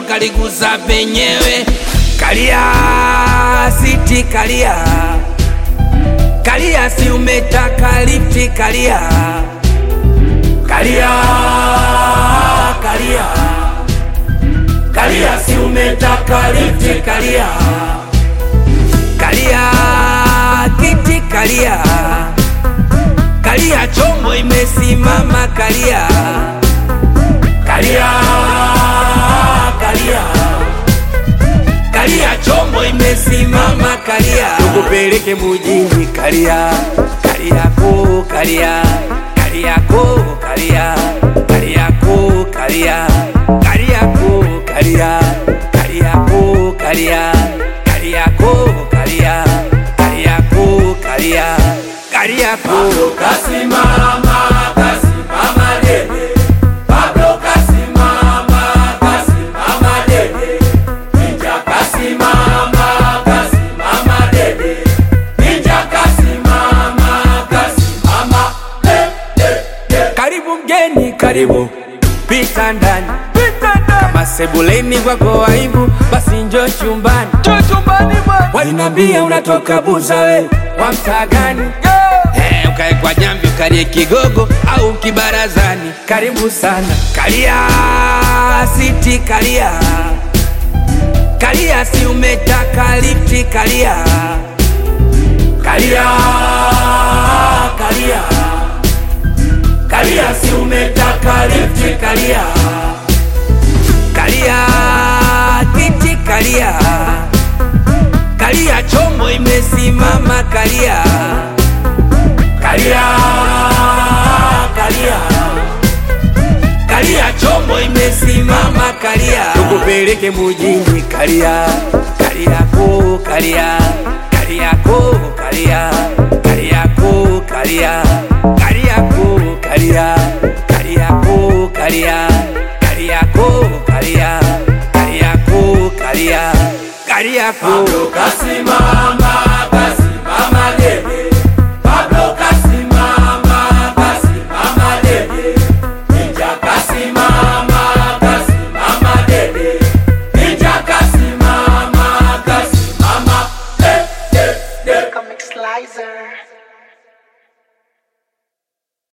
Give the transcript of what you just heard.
kaliguza penyewe. Kalia siti, kalia kalia, si umetaka lifti, kalia kalia kalia kalia, si umetaka lifti, kalia kalia kiti, kalia kalia, chombo imesimama, kalia kalia kalia kalia, chombo imesimama, kalia tukupeleke mujini, kalia kalia ko kalia kalia ko kalia kalia ko kalia kalia ko kalia kalia ko kalia kalia ko kalia kalia ko kalia kalia ko kasimama kasimama dede Pablo kasimama kasimama dede Ninja kasimama kasimama dede Ninja kasimama kasimama dede Karibu mgeni karibu pita ndani kama sebuleni kwako aibu basi njoo chumbani walinambia unatoka buza we wa mtaa gani Eh, ukae kwa jambi ukalie kigogo au kibarazani karibu sana kalia siti kalia kalia si umetaka lifti kalia kalia kalia kalia si umetaka lifti kalia kalia kiti kalia kalia chombo imesimama kalia kalia kalia kalia chombo imesimama kalia tukupeleke mujini kalia kalia ko kalia kalia ko kalia kalia ko kalia kalia ko kalia